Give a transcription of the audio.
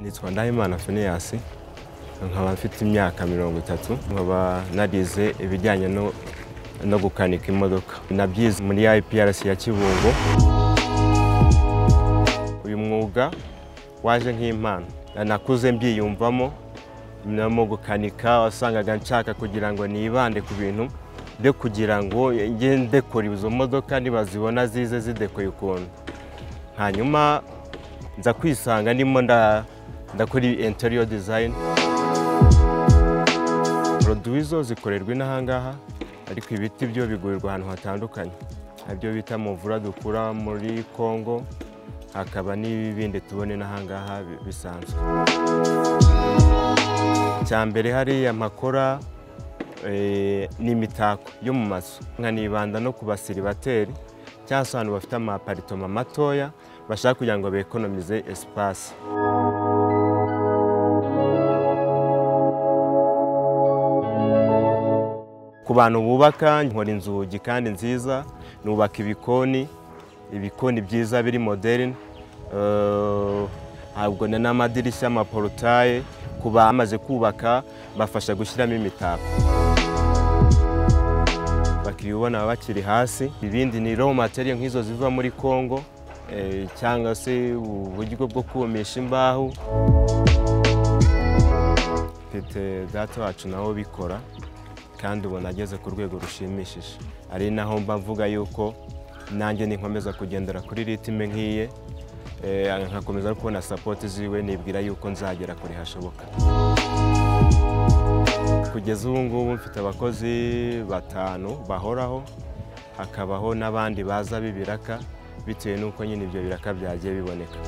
Nsabimana Phineas nkaba mfite imyaka mirongo itatu nkaba narize ibijyanye no no gukanika imodoka nabyize muri IPRC ya Kibungo uyu mwuga waje nk'impano nakuze mbyiyumvamo namo gukanika wasangaga nshaka kugira ngo nibande ku bintu byo kugira ngo njye ndekora izo modoka nibazibona zize zidekoye ukuntu hanyuma nza kwisanga ndimo nda- ndakora interior design poroduwi zo zikorerwa inaha ngaha ariko ibiti byo bigurirwa ahantu hatandukanye nabyo bita muvura dukura muri congo hakaba n'ibindi tubona inaha ngaha bi- bisanzwe icya mbere hariya mpakora eh, ni imitako yo mu mazu nkanibanda no ku basiribateri cyangwa se abantu bafite amaparitoma matoya bashaka kugira ngo bekonomize esipasi ku bantu bubaka nkora inzugi kandi nziza nubaka ibikoni ibikoni byiza biri moderne Eh, ntabwo ni n'amadirishya amaporotaye ku bamaze kubaka bafasha gushyiramo imitako abakiriya ubona baba bakiri hasi ibindi ni raw material nk'izo ziva muri congo eh, cyangwa se uburyo bwo kumisha imbaho mfite data wacu nawe ubikora kandi ubona ageze ku rwego rushimishije ari naho mba mvuga yuko nanjye ninkomeza kugendera kuri ritime nk'iye eh, nkakomeza no kubona sapoti ziwe nibwira yuko nzagera kure hashoboka kugeza ubu ngubu mfite abakozi batanu bahoraho hakabaho n'abandi baza b'ibiraka bitewe n'uko nyine ibyo biraka byagiye biboneka